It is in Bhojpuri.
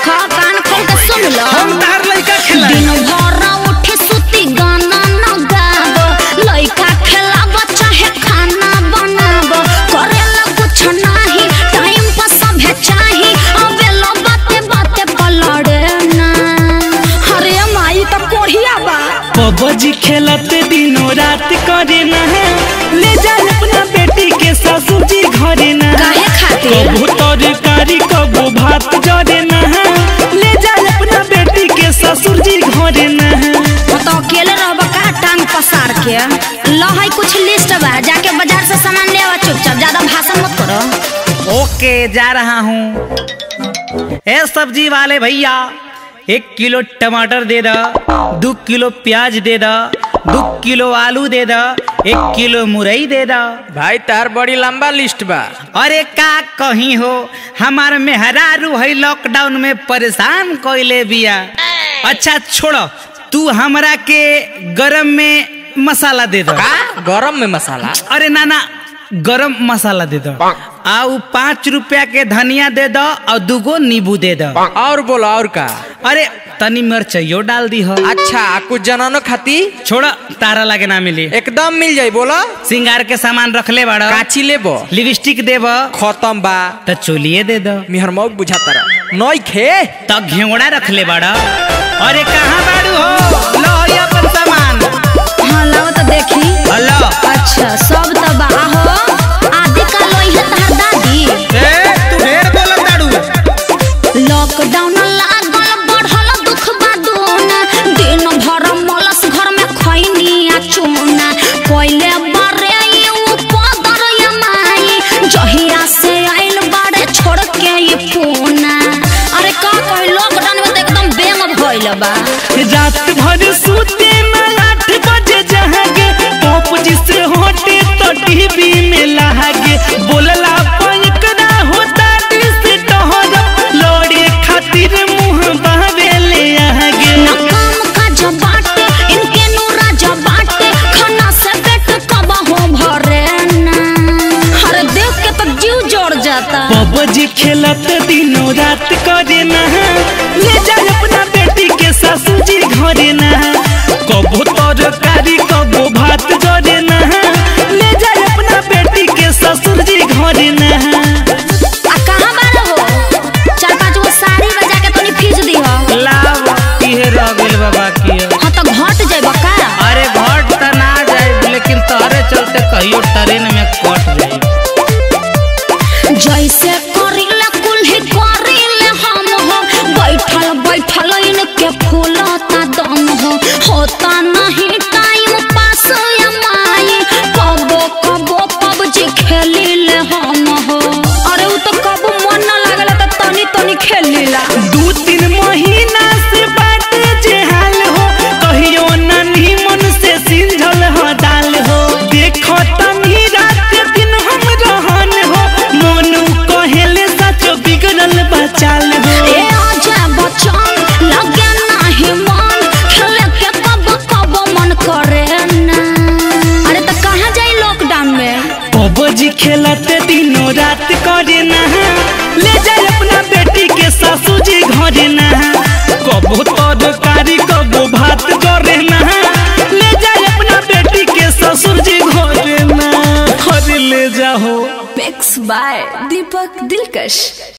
देखो कान खोल के सुन लो हम तार लइका खेला दिन भर उठी सुती गाना न गाबो लइका खेलाब चाहे खाना बनाबो करेला कुछ नाही टाइम पर सभे चाही अबेलो बाते बाते पलड़े ना अरे माई तो कोढ़िया बा पबजी खेलते दिनों रात करे ना ले जा अपना बेटी के ससुर जी घरे ना काहे खातिर? कबू तरकारी कबू भात जरे ना ले जा अपना बेटी के ससुर जी घरे ना वो तो अकेले रहबा का टांग पसार के लो है कुछ लिस्ट बा जाके बाजार से सामान ले आवा चुपचाप ज्यादा भाषण मत करो ओके जा रहा हूँ ए सब्जी वाले भैया एक किलो टमाटर दे दा दो किलो प्याज दे दा दो किलो आलू दे दा एक किलो मुरई दे दा भाई तार बड़ी लंबा लिस्ट बा अरे का कहीं हो हमार मेहरारू है लॉकडाउन में परेशान कोइले बिया अच्छा छोड़ो तू हमरा के गरम में मसाला दे दो का गरम में मसाला अरे नाना गरम मसाला दे दो आ उ पाँच रुपया के धनिया दे दो और दूगो नींबू दे दो और बोलो और का अरे तनी मिर्चयो डाल दी हो अच्छा आ कुछ जनानो खाती छोड़ तारा लगे ना मिली एकदम मिल जाई बोलो सिंगार के सामान रख ले बड़ा काची लेबो लिपस्टिक देब खत्म बा तो चोलिए दे दो मिहर मौक बुझाता रहा नई खे तो घेवड़ा रख ले बड़ा अरे कहाँ बाड़ू हो लो ये अपन सामान हाँ लाओ तो देखी हेलो अच्छा सब तो बा हो आदि का लोई है तहर दादी ए तू ढेर बोलत दाड़ू लॉकडाउन लागल बढ़ल दुख बादून दिन भर मलस घर में खैनी आ चूना पहले बारे यू पदर यमाई जहिया से आइल बारे छोड़ के ये पूना अरे का कही लॉकडाउन में तो एकदम बेंग भइल बा रात भर सूते में आठ बजे जहागे पॉप जिसे होटे तो टीवी में लागे बोलला पैक ना होता दिस टहर लोड़े खातिर मुंह बहवे ले आगे न काम काज बाटे इनके नूरा बाटे खाना से पेट कब हो भरे ना अरे देख के तो जीव जोड़ जाता पबजी खेलत दिनों रात करे ना ले जा अपना बेटी के ससुर जी घरे ना कबो तरकारी कबो भात जरे ना ले जा अपना बेटी के ससुर जी घरे ना आ कहाँ बार हो चार पाँच गो साड़ी बजा के तनी फीस दी हो लाव इहे रह गइल बाबा की हाँ तो घट जाए का अरे घट त ना जाए लेकिन तोहरे चलते कहियो ट्रेन में कट जाए जैसे करिले कुल्ही करिले हम हो बैठल बैठल इनके फूलता दम हो होता नहीं टाइम पास या माई कबो कबो पबजी खेलिले हम हो अरे उ तो कबो मन न लागल त तनी तनी खेलिला दू तीन महीना से बाटे जे हाल हो कहियो नन्ही मन से सिंझल हो दाल हो देखो तनी रात दिन हम रहन हो मोनू कहेले सचो बिगड़ल बचाल हो ए आजा बचन लगे नाही मन खेले के कब कब मन करे ना अरे तो कहाँ जाई लॉकडाउन में पबजी खेलते दिनों रात करे ना ले जाए अपना बेटी के सासू जी घरे ना कबो तरकारी कबो भात करे ना ले जाए अपना बेटी के ससुर जी घरे ना अरे ले जाओ Mix by Deepak Dilkash.